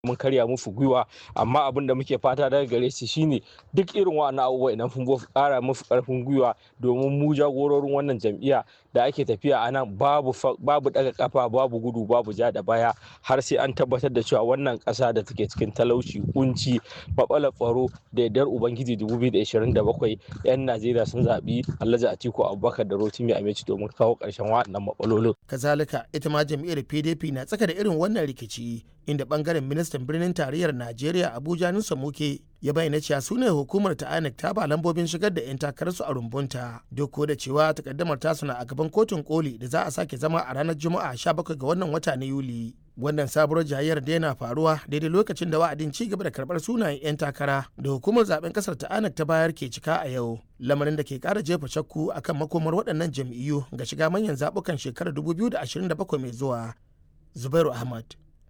mun karya musu gwiwa amma abin da muke fata daga gare su shine duk irin wa'annan abubuwa idan sun kara musu karfin gwiwa domin mu jagororin wannan jam'iyya da ake tafiya a nan babu babu daga kafa babu gudu babu ja da baya har sai an tabbatar da cewa wannan kasa da take cikin talauci kunci babala tsaro da yardar ubangiji 2027 yan najeriya sun zaɓi alhaji atiku abubakar da rotimi amici domin kawo ƙarshen waɗannan matsalolin kazalika ita ma jam'iyyar pdp na tsaka da irin wannan rikici inda bangaren ministan birnin tarayyar najeriya abuja nusa muke ya bayyana cewa su ne hukumar ta inec ta ba lambobin shigar da 'yan takararsu a rumbunta duk da cewa takaddamar tasu na a gaban kotun koli da za a sake zama a ranar juma'a 17 ga wannan wata na yuli wannan sabuwar jayayyar da yana faruwa daidai lokacin da wa'adin ci gaba da karbar sunayen 'yan takara da hukumar zaben kasar ta inec ta bayar ke cika a yau lamarin da ke kara jefa shakku akan makomar waɗannan jam'iyyu ga shiga manyan zaɓukan shekarar 2027 mai zuwa zubairu ahmad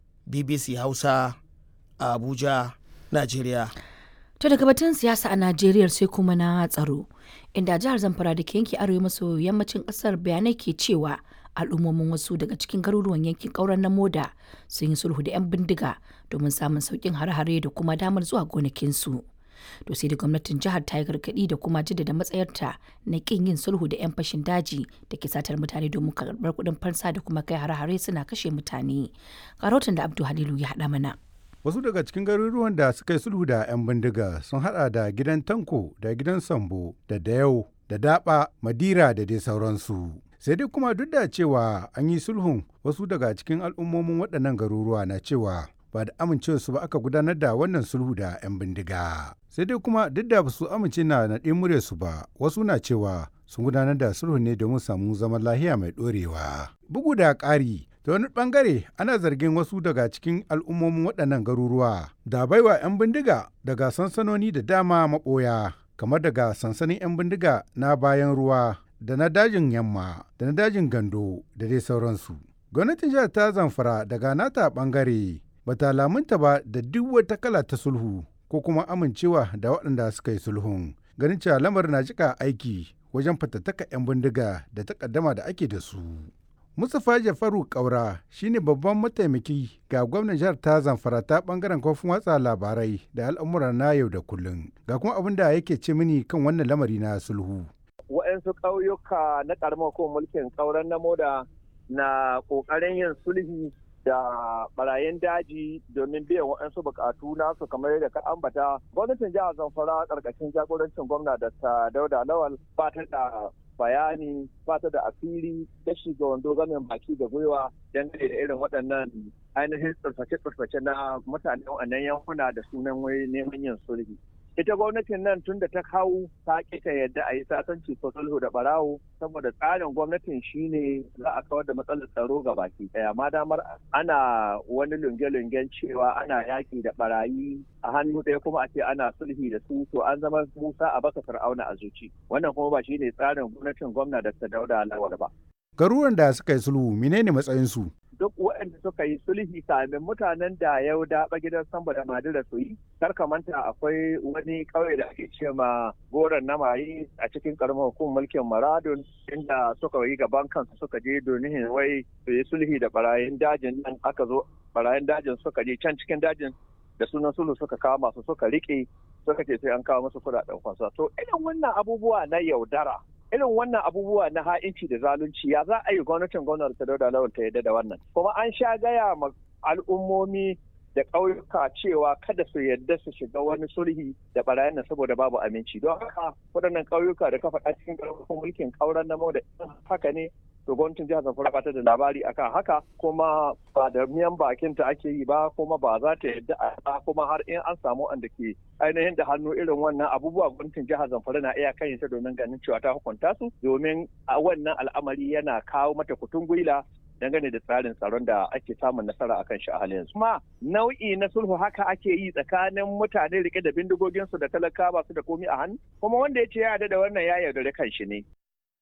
bbc hausa a abuja najeriya To daga batun siyasa a Najeriya sai kuma na tsaro, inda jihar Zamfara da ke yanki arewa maso yammacin kasar bayanai ke cewa al'ummomin wasu daga cikin garuruwan yankin ƙauren na moda sun yi sulhu da 'yan bindiga domin samun sauƙin hare-hare da kuma damar zuwa gonakinsu. To sai da gwamnatin jihar ta yi gargaɗi da kuma jaddada matsayarta na ƙin yin sulhu da 'yan fashin daji da ke satar mutane domin karɓar kuɗin fansa da kuma kai hare-hare suna kashe mutane. Karotin da Abdu Halilu ya haɗa mana. Wasu daga cikin garuruwan da suka yi sulhu da 'yan bindiga sun hada da gidan Tanko da gidan Sambo da Dayau da Daba, Madira da dai sauransu. Sai dai kuma duk da cewa an yi sulhun wasu daga cikin al'ummomin waɗannan garuruwa na cewa ba da amincewarsu ba aka gudanar da wannan sulhu da 'yan bindiga. Sai dai kuma duk da su amince na naɗe muryarsu ba, wasu na cewa sun gudanar da sulhu ne domin samu zaman lahiya mai ɗorewa. Bugu da ƙari, ta wani bangare ana zargin wasu daga cikin al'ummomin waɗannan garuruwa da baiwa 'yan bindiga daga sansanoni da dama maɓoya kamar daga sansanin 'yan bindiga na bayan ruwa da na dajin yamma da na dajin gando da dai sauransu gwamnatin jihar ta zamfara daga nata bangare bata lamunta ba da duk wata kala ta sulhu ko kuma amincewa da waɗanda suka yi sulhun ganin cewa lamarin na jika aiki wajen fatattaka 'yan bindiga da takaddama da ake da su Mustapha Jafaru Kaura shine babban mataimaki ga gwamnan jihar ta Zamfara ta bangaren kofin watsa labarai da al'amura na yau da kullum. Ga kuma abin da yake ce mini kan wannan lamari na sulhu. Waɗansu ƙauyuka na ƙaramar ko mulkin ƙauren na moda na ƙoƙarin yin sulhi da barayin daji domin biyan waɗansu buƙatu nasu kamar yadda ka ambata. Gwamnatin jihar Zamfara ƙarƙashin jagorancin gwamna da ta Dauda Lawal ba ta da bayani fata da asiri ta shiga wando gamin baki da gwiwa dangane da irin waɗannan ainihin tsirface-tsirface na mutanen wannan yankuna da sunan wai neman yin sulhi. Ita gwamnatin nan tun da ta kawo ta kita yadda a yi sasanci ko sulhu da barawo saboda tsarin gwamnatin shine za a kawar da matsalar tsaro ga baki ɗaya. Ma damar ana wani lunge-lungen cewa ana yaƙi da barayi a hannu ɗaya kuma a ce ana sulhi da su to an zama musa a baka fir'auna a zuci wannan kuma ba shine tsarin gwamnatin gwamna da ta dauda lawal ba garuruwan da suka yi sulhu menene matsayinsu duk waɗanda suka yi sulhi kamin mutanen da yau daɓa gidan samba da madira su yi kar ka manta akwai wani ƙauye da ake ce ma goron na mayi a cikin ƙaramin hukumar mulkin maradun inda suka yi gaban kansu suka je domin wai su yi sulhi da barayin dajin nan aka zo barayin dajin suka je can cikin dajin da sunan sulhu suka kama su suka rike suka ce sai an kawo musu kudaden kwasa to irin wannan abubuwa na yaudara irin wannan abubuwa na ha'inci da zalunci ya za a yi gwamnatin gwamnati ta dauda lawal ta yadda da wannan kuma an sha gaya ma al'ummomi da ƙauyuka cewa kada su yadda su shiga wani sulhi da barayin nan saboda babu aminci don haka waɗannan ƙauyuka da kafa a cikin ƙarfafin mulkin ƙauren na da haka ne to gwamnatin jihar zamfara ba ta da labari akan haka kuma ba da miyan bakin ta ake yi ba kuma ba za ta yadda a kuma har in an samu wanda ke ainihin da hannu irin wannan abubuwa gwamnatin jihar zamfara na iya kan ta domin ganin cewa ta hukunta su domin a wannan al'amari yana kawo mata kutun gwila dangane da tsarin tsaron da ake samun nasara akan shi a halin yanzu. Kuma nau'i na sulhu haka ake yi tsakanin mutane rike da bindigoginsu da talakawa su da komi a hannu kuma wanda ya ce ya yarda da wannan ya yaudare kan shi ne.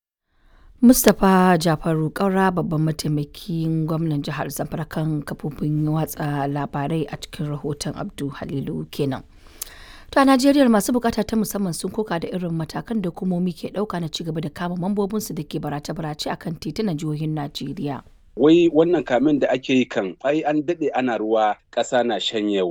Mustapha Jafaru Kaura babban mataimakin gwamnan jihar Zamfara kan kafofin watsa labarai a cikin rahoton Abdu Halilu kenan. To a Najeriya masu bukata ta musamman sun koka da irin matakan da hukumomi ke dauka na cigaba da kama mambobinsu da ke barace-barace akan titunan jihohin Najeriya. wai wannan kamin da ake yi kan ai an daɗe ana ruwa ƙasa na shanyewa